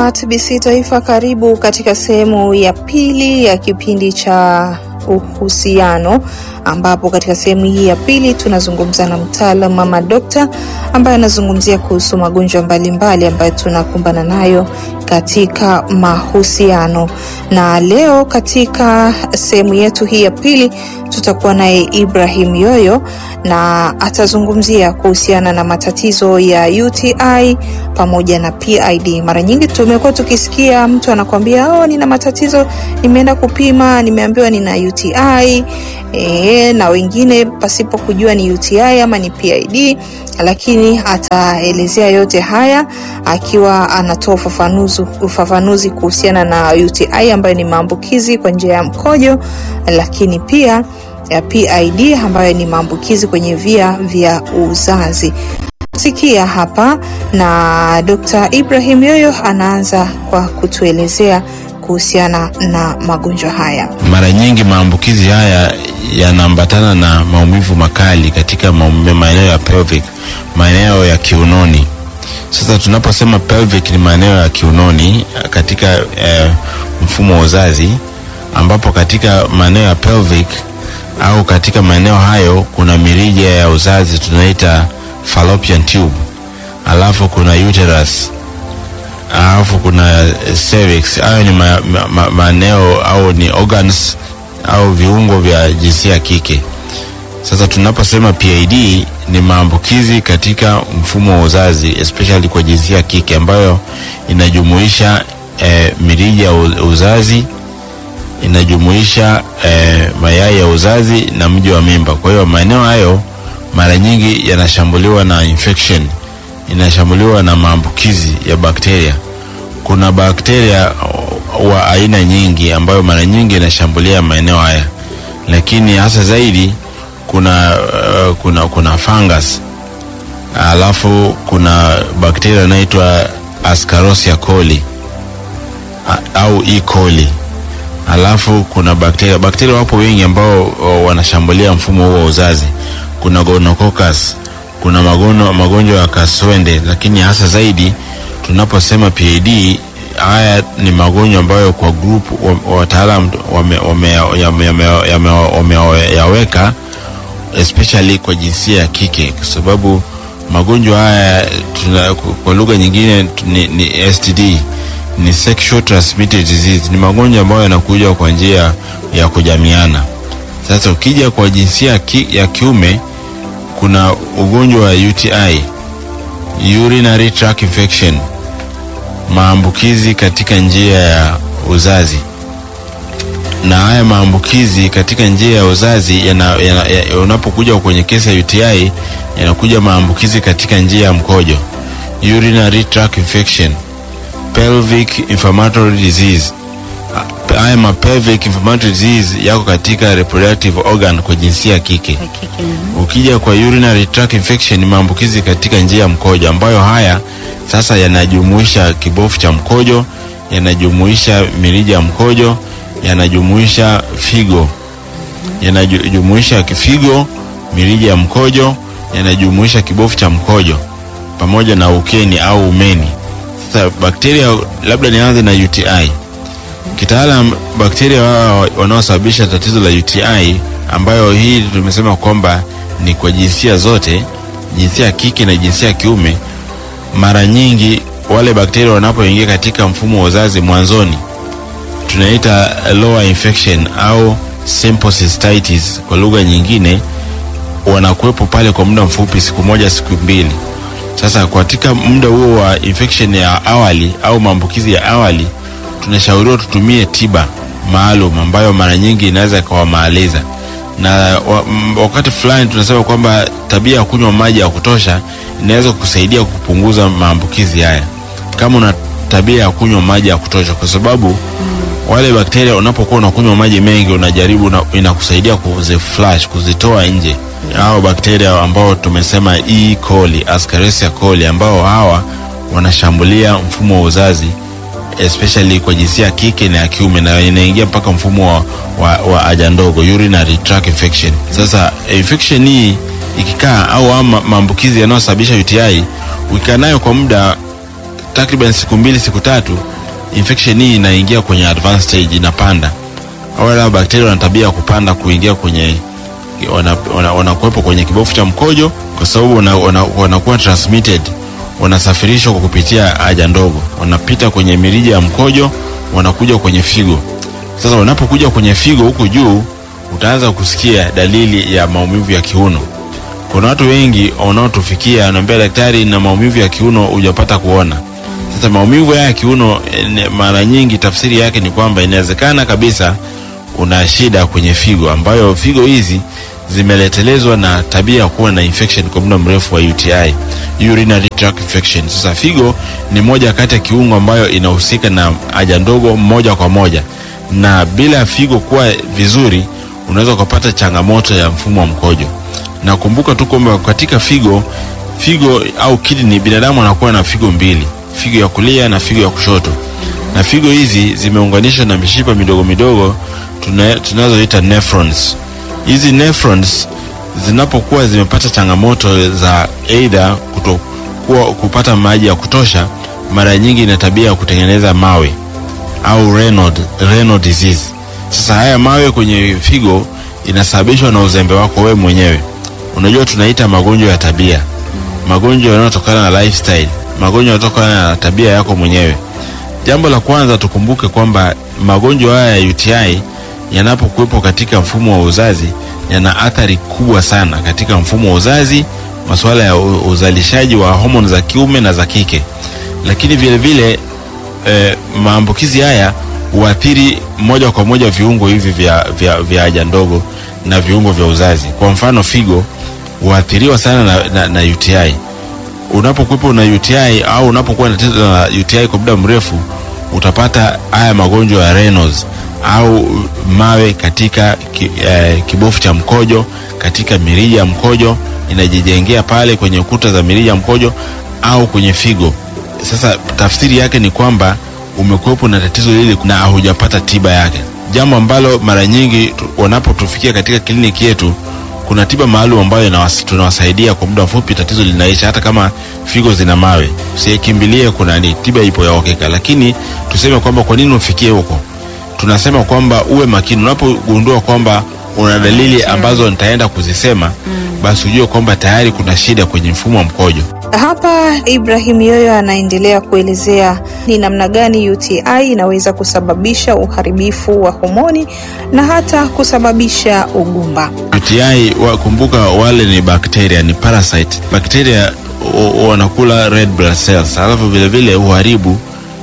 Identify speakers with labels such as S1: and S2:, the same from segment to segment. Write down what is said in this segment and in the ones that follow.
S1: wa TBC Taifa, karibu katika sehemu ya pili ya kipindi cha uhusiano, ambapo katika sehemu hii ya pili tunazungumza na mtaalamu ama dokta ambaye anazungumzia kuhusu magonjwa mbalimbali ambayo tunakumbana nayo katika mahusiano. Na leo katika sehemu yetu hii ya pili tutakuwa naye Ibrahim Yoyo na atazungumzia kuhusiana na matatizo ya UTI pamoja na PID. Mara nyingi tumekuwa tukisikia mtu anakwambia oh, nina matatizo, nimeenda kupima, nimeambiwa nina UTI e, na wengine pasipo kujua ni UTI ama ni PID, lakini ataelezea yote haya akiwa anatoa ufafanuzi ufafanuzi kuhusiana na UTI ambayo ni maambukizi kwa njia ya mkojo, lakini pia ya PID ambayo ni maambukizi kwenye via vya uzazi. Sikia hapa na Dr. Ibrahim Yoyo anaanza kwa kutuelezea kuhusiana na magonjwa haya.
S2: Mara nyingi maambukizi haya yanaambatana na maumivu makali katika maeneo ya pelvic, maeneo ya kiunoni. Sasa tunaposema pelvic ni maeneo ya kiunoni katika eh, mfumo wa uzazi, ambapo katika maeneo ya pelvic au katika maeneo hayo kuna mirija ya uzazi tunaita fallopian tube, alafu kuna uterus, alafu kuna cervix. Hayo ni maeneo ma, ma, au ni organs au viungo vya jinsia ya kike. Sasa tunaposema PID ni maambukizi katika mfumo wa uzazi especially kwa jinsia ya kike ambayo inajumuisha eh, mirija ya uzazi inajumuisha eh, mayai ya uzazi na mji wa mimba. Kwa hiyo maeneo hayo mara nyingi yanashambuliwa na infection, inashambuliwa na maambukizi ya bakteria. Kuna bakteria wa aina nyingi ambayo mara nyingi inashambulia maeneo haya, lakini hasa zaidi kuna, uh, kuna, kuna fungus alafu kuna bakteria inaitwa Ascarosia coli au E. coli alafu kuna bakteria bakteria wapo wengi ambao wanashambulia mfumo huo wa uzazi. Kuna gonococcus, kuna magono, magonjwa ya kaswende, lakini hasa zaidi tunaposema PID, haya ni magonjwa ambayo kwa group wataalam wameyaweka especially kwa jinsia ya kike, kwa sababu magonjwa haya tuna, kwa lugha nyingine ni, ni STD ni sexual transmitted disease, ni magonjwa ambayo yanakuja kwa njia ya kujamiana. Sasa ukija kwa jinsia ki, ya kiume kuna ugonjwa wa UTI, urinary tract infection, maambukizi katika njia ya uzazi. Na haya maambukizi katika njia ya uzazi yana, yana, yana, unapokuja kwenye kesi ya UTI yanakuja maambukizi katika njia ya mkojo, urinary tract infection pelvic inflammatory disease. Haya ma pelvic inflammatory disease yako katika reproductive organ kwa jinsia ya kike. Ukija kwa urinary tract infection ni maambukizi katika njia ya mkojo, ambayo haya sasa yanajumuisha kibofu cha mkojo, yanajumuisha mirija ya mkojo, yanajumuisha figo, yanajumuisha kifigo, mirija ya mkojo, yanajumuisha kibofu cha mkojo pamoja na ukeni au umeni. Sasa bakteria, labda nianze na UTI. Kitaalam, bakteria wao wanaosababisha tatizo la UTI, ambayo hii tumesema kwamba ni kwa jinsia zote, jinsia ya kike na jinsia ya kiume. Mara nyingi wale bakteria wanapoingia katika mfumo wa uzazi mwanzoni, tunaita lower infection au simple cystitis kwa lugha nyingine, wanakuwepo pale kwa muda mfupi, siku moja, siku mbili. Sasa katika muda huo wa infection ya awali au maambukizi ya awali, tunashauriwa tutumie tiba maalum ambayo mara nyingi inaweza ikawamaliza, na wakati fulani tunasema kwamba tabia ya kunywa maji ya kutosha inaweza kusaidia kupunguza maambukizi haya, kama una tabia ya kunywa maji ya kutosha, kwa sababu wale bakteria unapokuwa unakunywa maji mengi, unajaribu una, inakusaidia kuziflash, kuzitoa nje hao bakteria ambao tumesema E. coli, Ascarosia coli ambao hawa wanashambulia mfumo wa uzazi especially kwa jinsia ya kike na ya kiume na inaingia mpaka mfumo wa, wa, wa haja ndogo urinary tract infection. Sasa infection hii ikikaa au maambukizi yanayosababisha UTI ukikaa nayo kwa muda takriban siku mbili siku tatu, infection hii inaingia kwenye advanced stage, inapanda. Wala bakteria wana tabia ya kupanda kuingia kwenye wanakuwepo wana, wana kwenye kibofu cha mkojo, kwa sababu wanakuwa wana, wana transmitted, wanasafirishwa kwa kupitia haja ndogo, wanapita kwenye mirija ya mkojo, wanakuja kwenye figo. Sasa wanapokuja kwenye figo huku juu, utaanza kusikia dalili ya maumivu ya kiuno. Kuna watu wengi wanaotufikia wanaambia, daktari, na maumivu ya kiuno hujapata kuona. Sasa maumivu ya kiuno mara nyingi tafsiri yake ni kwamba inawezekana kabisa una shida kwenye figo, ambayo figo hizi zimeletelezwa na tabia ya kuwa na infection kwa muda mrefu wa UTI, urinary tract infection. Sasa figo ni moja kati ya kiungo ambayo inahusika na haja ndogo moja kwa moja, na bila figo kuwa vizuri, unaweza ukapata changamoto ya mfumo wa mkojo. Na kumbuka tu kwamba katika figo figo au kidney, binadamu anakuwa na figo mbili, figo ya kulia na figo ya kushoto, na figo hizi zimeunganishwa na mishipa midogo midogo tunazoita nephrons. Hizi nephrons zinapokuwa zimepata changamoto za aidha kutokuwa kupata maji ya kutosha, mara nyingi ina tabia ya kutengeneza mawe au renal, renal disease. Sasa haya mawe kwenye figo inasababishwa na uzembe wako wewe mwenyewe. Unajua, tunaita magonjwa ya tabia, magonjwa yanayotokana na lifestyle, magonjwa yanayotokana na tabia yako mwenyewe. Jambo la kwanza tukumbuke kwamba magonjwa haya ya UTI yanapokuwepo katika mfumo wa uzazi yana athari kubwa sana katika mfumo wa uzazi, masuala ya uzalishaji wa homoni za kiume na za kike. Lakini vile vile eh, maambukizi haya huathiri moja kwa moja viungo hivi vya, vya, vya haja ndogo na viungo vya uzazi. Kwa mfano figo huathiriwa sana na, na, na UTI. Unapokuwepo na UTI au unapokuwa na tatizo la UTI kwa muda mrefu utapata haya magonjwa ya renals au mawe katika ki, eh, kibofu cha mkojo, katika mirija ya mkojo inajijengea pale kwenye kuta za mirija ya mkojo au kwenye figo. Sasa tafsiri yake ni kwamba umekuwepo na tatizo hili na hujapata tiba yake, jambo ambalo mara nyingi wanapotufikia katika kliniki yetu kuna tiba maalum ambayo tunawasaidia kwa muda mfupi, tatizo linaisha. Hata kama figo zina mawe, usikimbilie kuna ni tiba ipo ya uhakika. Lakini tuseme kwamba kwa nini ufikie huko, tunasema kwamba uwe makini unapogundua kwamba una dalili ambazo nitaenda kuzisema, basi ujue kwamba tayari kuna shida kwenye mfumo wa mkojo.
S1: Hapa Ibrahim Yoyo anaendelea kuelezea ni namna gani UTI inaweza kusababisha uharibifu wa homoni na hata kusababisha ugumba.
S2: UTI wakumbuka, wale ni bakteria, ni parasite. Bakteria wanakula red blood cells, alafu vile vile uharibu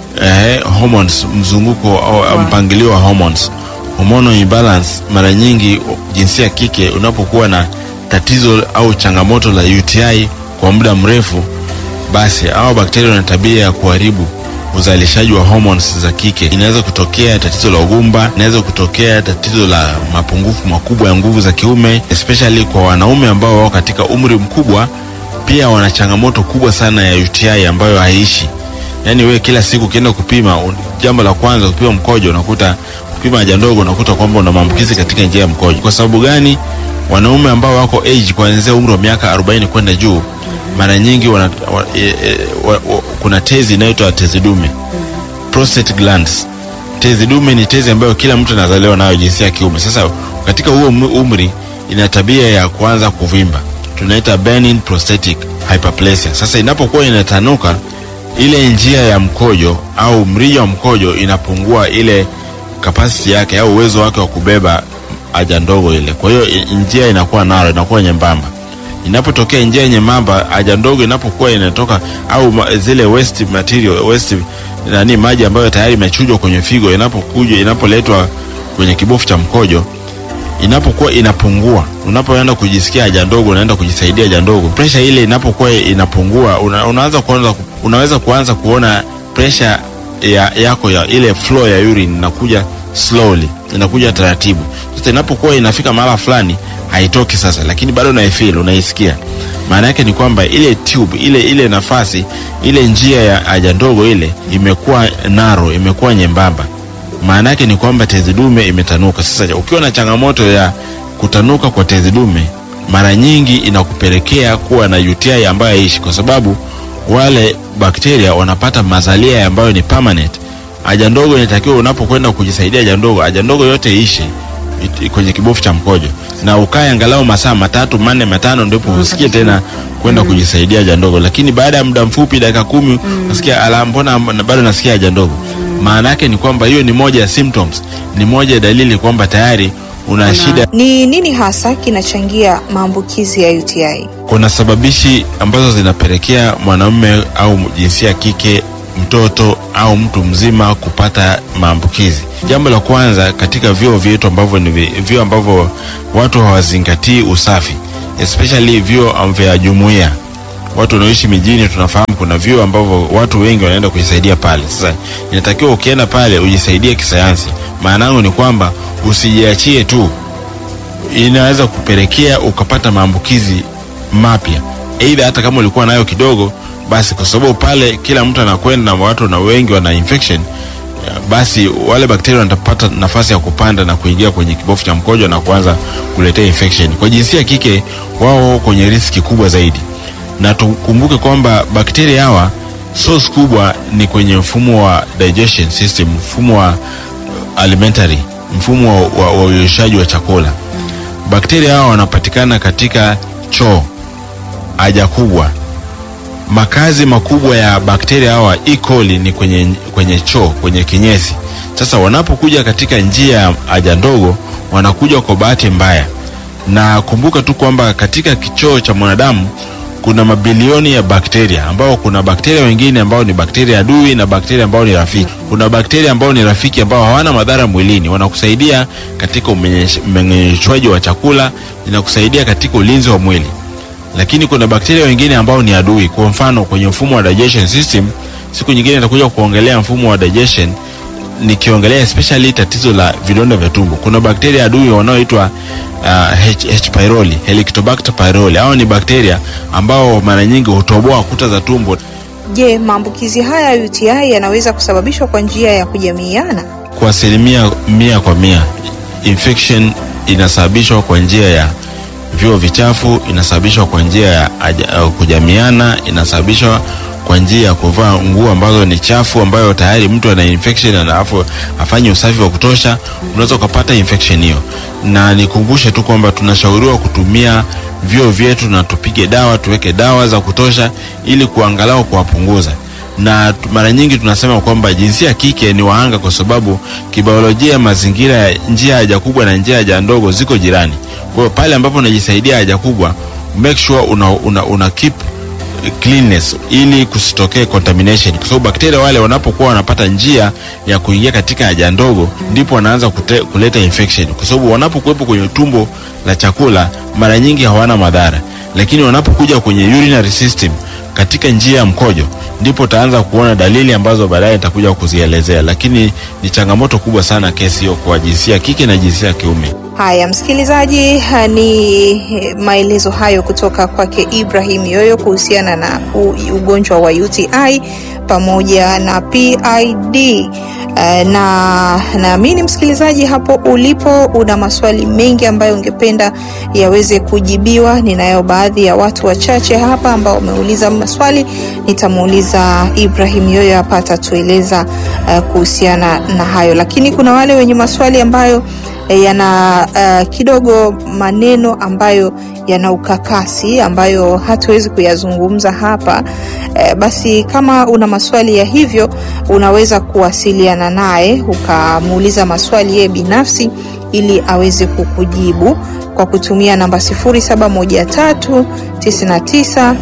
S2: eh, hormones, mzunguko au mpangilio wa hormones, hormonal imbalance. Mara nyingi jinsia kike unapokuwa na tatizo au changamoto la UTI kwa muda mrefu, basi hao bakteria wana tabia ya kuharibu uzalishaji wa hormones za kike. Inaweza kutokea tatizo la ugumba, inaweza kutokea tatizo la mapungufu makubwa ya nguvu za kiume, especially kwa wanaume ambao wako katika umri mkubwa. Pia wana changamoto kubwa sana ya UTI ambayo haiishi. Yaani wewe kila siku ukienda kupima, jambo la kwanza kupima mkojo, unakuta kupima haja ndogo, unakuta kwamba una maambukizi katika njia ya mkojo. Kwa sababu gani? Wanaume ambao wako age kuanzia umri wa miaka 40 kwenda juu mara nyingi wana, wa, e, e, wa, wa, kuna tezi inayoitwa tezi dume prostate glands. Tezi dume ni tezi ambayo kila mtu anazaliwa nayo jinsia ya kiume. Sasa katika huo umri ina tabia ya kuanza kuvimba, tunaita benign prostatic hyperplasia. Sasa inapokuwa inatanuka ile njia ya mkojo au mrija wa mkojo inapungua ile kapasiti yake au uwezo wake wa kubeba haja ndogo ile, kwa hiyo njia inakuwa naro, inakuwa nyembamba inapotokea njia nyembamba, haja ndogo inapokuwa inatoka au zile waste material waste nani, maji ambayo tayari imechujwa kwenye figo, inapokuja inapoletwa kwenye kibofu cha mkojo, inapokuwa inapungua, unapoenda kujisikia haja ndogo, unaenda kujisaidia haja ndogo, pressure ile inapokuwa inapungua, una, unaanza kuanza, unaweza kuanza kuona pressure ya, yako ya ile flow ya urine inakuja slowly, inakuja taratibu. Sasa inapokuwa inafika mahala fulani haitoki sasa, lakini bado unaifeel, unaisikia. Maana yake ni kwamba ile tube ile ile nafasi ile njia ya haja ndogo ile imekuwa naro, imekuwa nyembamba. Maana yake ni kwamba tezi dume imetanuka. Sasa ukiwa na changamoto ya kutanuka kwa tezi dume, mara nyingi inakupelekea kuwa na UTI ambayo haishi, kwa sababu wale bakteria wanapata mazalia ambayo ni permanent. Haja ndogo inatakiwa unapokwenda kujisaidia haja ndogo, haja ndogo yote ishe it- kwenye kibofu cha mkojo na ukae angalau masaa matatu manne matano, ndipo usikie tena kwenda kujisaidia haja ndogo. Lakini baada ya muda mfupi, dakika kumi, unasikia ala, mbona na- bado nasikia haja ndogo. Maana yake ni kwamba hiyo ni moja ya symptoms, ni moja ya dalili kwamba tayari una shida
S1: Ni nini hasa kinachangia maambukizi ya UTI?
S2: kuna sababishi ambazo zinapelekea mwanamume au jinsia ya kike mtoto au mtu mzima kupata maambukizi. Jambo la kwanza katika vyoo vyetu ambavyo ni vi- vyoo ambavyo watu hawazingatii usafi, especially vyoo vya jumuiya. Watu wanaoishi mijini tunafahamu kuna vyoo ambavyo watu wengi wanaenda kujisaidia pale. Sasa inatakiwa ukienda pale ujisaidie kisayansi. Maana yangu ni kwamba usijiachie tu inaweza kupelekea ukapata maambukizi mapya, aidha hata kama ulikuwa nayo kidogo, basi kwa sababu pale kila mtu anakwenda na watu na wengi wana infection, basi wale bakteria wanapata nafasi ya kupanda na kuingia kwenye kibofu cha mkojo na kuanza kuletea infection. Kwa jinsia ya kike, wao kwenye riski kubwa zaidi, na tukumbuke kwamba bakteria hawa source kubwa ni kwenye mfumo wa digestion system, mfumo wa alimentary, mfumo wa, wa, wa uyoshaji wa chakula. Bakteria hao wanapatikana katika choo, haja kubwa. Makazi makubwa ya bakteria hawa E. coli ni kwenye, kwenye choo, kwenye kinyesi. Sasa wanapokuja katika njia ya haja ndogo, wanakuja kwa bahati mbaya, na kumbuka tu kwamba katika kichoo cha mwanadamu kuna mabilioni ya bakteria ambao kuna bakteria wengine ambao ni bakteria adui na bakteria ambao ni rafiki. Kuna bakteria ambao ni rafiki ambao hawana madhara mwilini, wanakusaidia katika umenyesh- umeng'enyeshwaji wa chakula, inakusaidia katika ulinzi wa mwili. Lakini kuna bakteria wengine ambao ni adui. Kwa mfano kwenye mfumo wa digestion system, siku nyingine nitakuja kuongelea mfumo wa digestion nikiongelea especially tatizo la vidonda vya tumbo. Kuna bakteria adui wanaoitwa uh, H, H pylori, Helicobacter pylori. Hao ni bakteria ambao mara nyingi hutoboa kuta za tumbo.
S1: Je, maambukizi haya ya UTI yanaweza kusababishwa kwa njia ya kujamiiana?
S2: Kwa asilimia mia kwa mia, infection inasababishwa kwa njia ya vyoo vichafu, inasababishwa kwa njia ya aja- uh, kujamiana, inasababishwa kwa njia ya kuvaa nguo ambazo ni chafu, ambayo tayari mtu ana infection na alafu afanye usafi wa kutosha, unaweza ukapata infection hiyo. Na nikumbushe tu kwamba tunashauriwa kutumia vyoo vyetu na tupige dawa, tuweke dawa za kutosha ili kuangalau kuwapunguza na tu- mara nyingi tunasema kwamba jinsia ya kike ni wahanga kwa sababu kibiolojia mazingira ya njia ya haja kubwa na njia ya haja ndogo ziko jirani. Kwa hiyo pale ambapo unajisaidia haja kubwa, make sure una, una, una keep cleanness ili kusitokee contamination, kwa sababu bakteria wale wanapokuwa wanapata njia ya kuingia katika haja ndogo, ndipo wanaanza kute, kuleta infection, kwa sababu wanapokuwepo kwenye tumbo la chakula mara nyingi hawana madhara, lakini wanapokuja kwenye urinary system katika njia ya mkojo ndipo utaanza kuona dalili ambazo baadaye nitakuja kuzielezea, lakini ni changamoto kubwa sana kesi hiyo kwa jinsia ya kike na jinsia ya kiume.
S1: Haya, msikilizaji, ha, ni maelezo hayo kutoka kwake Ibrahim Yoyo kuhusiana na u- ugonjwa wa UTI pamoja na PID. Eh, na naamini msikilizaji, hapo ulipo una maswali mengi ambayo ungependa yaweze kujibiwa. Ninayo baadhi ya watu wachache hapa ambao wameuliza maswali, nitamuuliza Ibrahim Yoyo hapa atatueleza eh, kuhusiana na hayo, lakini kuna wale wenye maswali ambayo eh, yana uh, kidogo maneno ambayo yana ukakasi ambayo hatuwezi kuyazungumza hapa eh, basi kama una maswali ya hivyo unaweza kuwasiliana naye ukamuuliza maswali yeye binafsi ili aweze kukujibu kwa kutumia namba 0713 99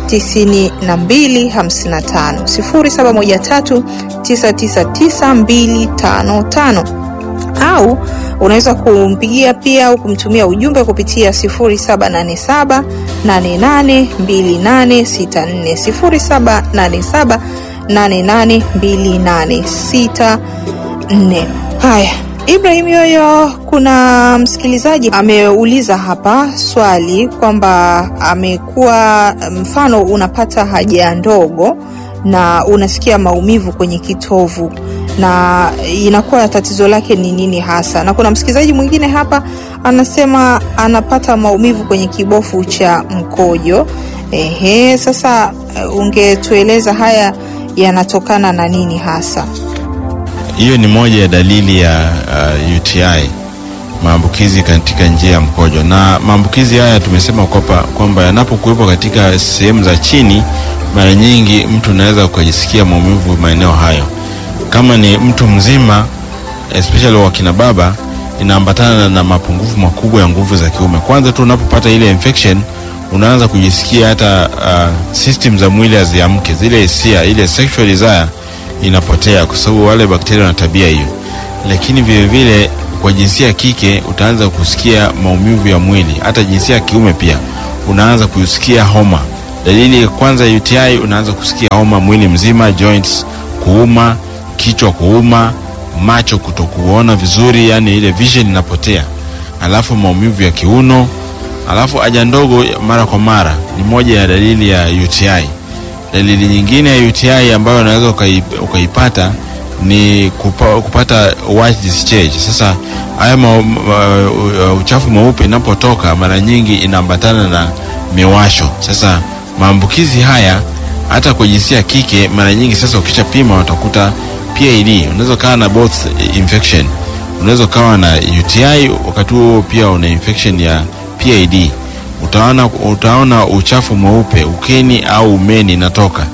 S1: 9255 0713 999255 au unaweza kumpigia pia au kumtumia ujumbe kupitia 0787 882864 0787 882864. Haya, Ibrahim Yoyo, kuna msikilizaji ameuliza hapa swali kwamba amekuwa mfano unapata haja ndogo na unasikia maumivu kwenye kitovu na inakuwa tatizo lake ni nini hasa. Na kuna msikilizaji mwingine hapa anasema anapata maumivu kwenye kibofu cha mkojo Ehe, sasa uh, ungetueleza haya yanatokana na nini hasa?
S2: Hiyo ni moja ya dalili ya uh, UTI, maambukizi katika njia ya mkojo. Na maambukizi haya tumesema kwamba kwamba yanapokuwepo katika sehemu za chini, mara nyingi mtu unaweza ukajisikia maumivu maeneo hayo. Kama ni mtu mzima, especially wakina baba, inaambatana na mapungufu makubwa ya nguvu za kiume. Kwanza tu unapopata ile infection unaanza kujisikia hata uh, system za mwili haziamke, zile hisia, ile sexual desire inapotea, kwa sababu wale bakteria wana tabia hiyo. Lakini vile vile kwa jinsia ya kike utaanza kusikia maumivu ya mwili, hata jinsia ya kiume pia unaanza kusikia homa. Dalili ya kwanza ya UTI, unaanza kusikia homa mwili mzima, joints kuuma, kichwa kuuma, macho kutokuona vizuri, yani ile vision inapotea, alafu maumivu ya kiuno alafu haja ndogo mara kwa mara ni moja ya dalili ya UTI. Dalili nyingine ya UTI ambayo unaweza ukaipata ni kupa, kupata white discharge. Sasa haya ma, ma, uchafu mweupe inapotoka mara nyingi inaambatana na miwasho. Sasa maambukizi haya hata kwa jinsia ya kike mara nyingi, sasa ukishapima utakuta PID, unaweza ukawa na both infection, unaweza ukawa na UTI wakati huo pia una infection ya PID. Utaona, utaona uchafu mweupe ukeni au umeni inatoka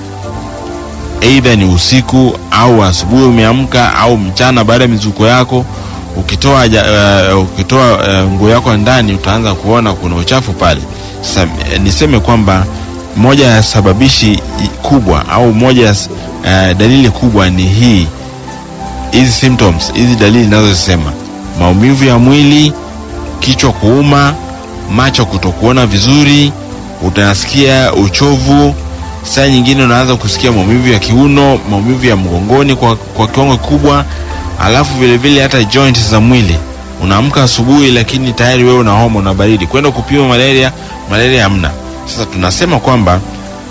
S2: aidha ni usiku au asubuhi umeamka au mchana baada ya mizuko yako. Ukitoa uh, ukitoa uh, nguo yako ndani utaanza kuona kuna uchafu pale. Sasa niseme kwamba moja ya sababishi kubwa au moja ya uh, dalili kubwa ni hii, hizi symptoms, hizi dalili ninazosema: maumivu ya mwili, kichwa kuuma macho kutokuona vizuri, utasikia uchovu. Saa nyingine unaanza kusikia maumivu ya kiuno, maumivu ya mgongoni kwa, kwa kiwango kikubwa. Alafu vile vile hata joints za mwili, unaamka asubuhi, lakini tayari wewe una homa na baridi, kwenda kupima malaria, malaria hamna. Sasa tunasema kwamba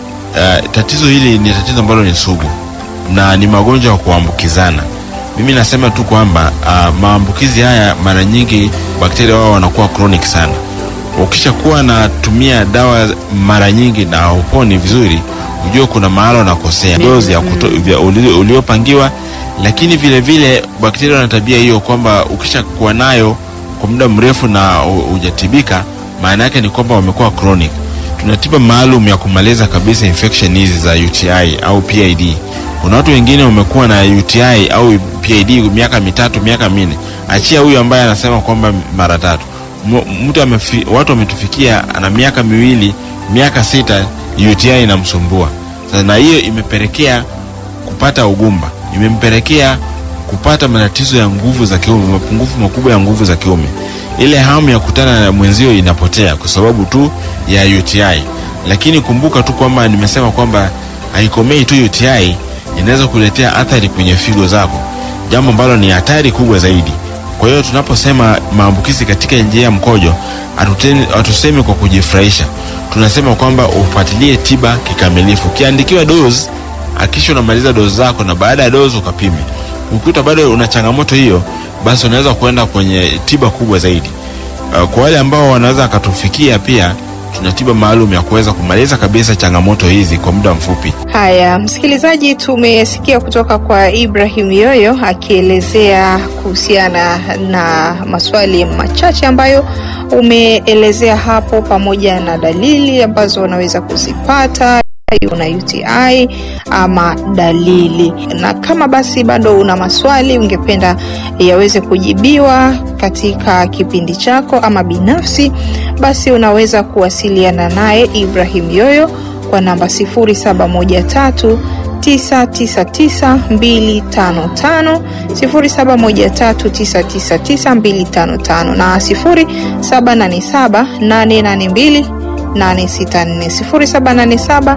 S2: uh, tatizo hili ni tatizo ambalo ni sugu na ni magonjwa ya kuambukizana. Mimi nasema tu kwamba uh, maambukizi haya mara nyingi bakteria wao wanakuwa chronic sana ukishakuwa natumia dawa mara nyingi na uponi vizuri, ujue kuna mahala unakosea dozi ya uliopangiwa. Lakini vile vile bakteria wana tabia hiyo kwamba ukishakuwa nayo kwa muda mrefu na hujatibika, maana yake ni kwamba wamekuwa chronic. Tuna tiba maalum ya kumaliza kabisa infection hizi za UTI au PID. Kuna watu wengine wamekuwa na UTI au PID miaka mitatu, miaka minne, achia huyu ambaye anasema kwamba mara tatu mtu amefi, watu wametufikia ana miaka miwili miaka sita UTI inamsumbua sasa, na hiyo imepelekea kupata ugumba, imempelekea kupata matatizo ya nguvu za kiume, mapungufu makubwa ya nguvu za kiume. Ile hamu ya kutana na mwenzio inapotea kwa sababu tu ya UTI. Lakini kumbuka tu kwamba nimesema kwamba haikomei tu UTI, inaweza kuletea athari kwenye figo zako, jambo ambalo ni hatari kubwa zaidi. Kwa hiyo tunaposema maambukizi katika njia ya mkojo, hatusemi kwa kujifurahisha, tunasema kwamba ufuatilie tiba kikamilifu. Ukiandikiwa dozi, hakikisha unamaliza dozi zako, na baada ya dozi ukapime. Ukikuta bado una changamoto hiyo, basi unaweza kwenda kwenye tiba kubwa zaidi. Kwa wale ambao wanaweza akatufikia pia tuna tiba maalum ya kuweza kumaliza kabisa changamoto hizi kwa muda mfupi.
S1: Haya, msikilizaji, tumesikia kutoka kwa Ibrahim Yoyo akielezea kuhusiana na maswali machache ambayo umeelezea hapo, pamoja na dalili ambazo unaweza kuzipata una UTI ama dalili. Na kama basi bado una maswali ungependa yaweze kujibiwa katika kipindi chako ama binafsi, basi unaweza kuwasiliana naye Ibrahim Yoyo kwa namba 0713 999255 0713999255 na 0787882864 0787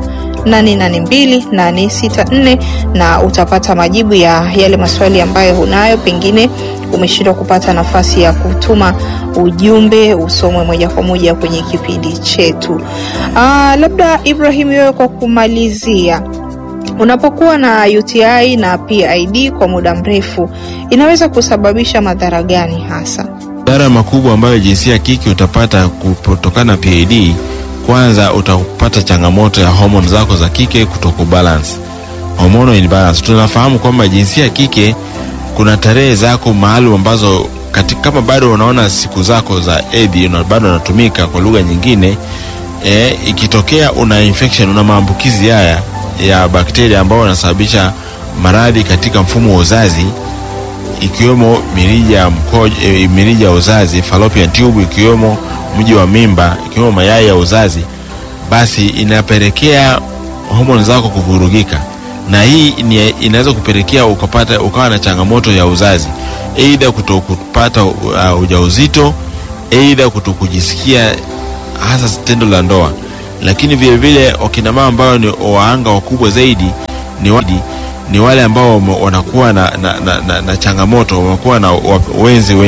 S1: 882 na utapata majibu ya yale maswali ambayo unayo, pengine umeshindwa kupata nafasi ya kutuma ujumbe usomwe moja kwa moja kwenye kipindi chetu. Aa, labda Ibrahim, wewe kwa kumalizia, unapokuwa na UTI na PID kwa muda mrefu inaweza kusababisha madhara gani hasa?
S2: Madhara makubwa ambayo jinsia ya kike utapata kutokana na PID kwanza utapata changamoto ya homoni zako za kike kutokubalance, hormonal imbalance. Tunafahamu kwamba jinsia ya kike kuna tarehe zako maalum ambazo katika, kama bado unaona siku zako za hedhi una- bado unatumika kwa lugha nyingine e, ikitokea una infection una maambukizi haya ya bakteria ambao wanasababisha maradhi katika mfumo wa uzazi ikiwemo mirija ya mkojo, e, mirija ya uzazi fallopian tube, ikiwemo mji wa mimba, ikiwemo mayai ya uzazi, basi inapelekea homoni zako kuvurugika, na hii ni- inaweza kupelekea ukapata ukawa na changamoto ya uzazi, aidha kutokupata uh, ujauzito, aidha kutokujisikia hasa tendo la ndoa. Lakini vile vile wakina mama ambao ni waanga wakubwa zaidi ni, wa, ni wale ambao wame- wanakuwa na, na, na, na, na changamoto wamekuwa na wa- wenzi wengi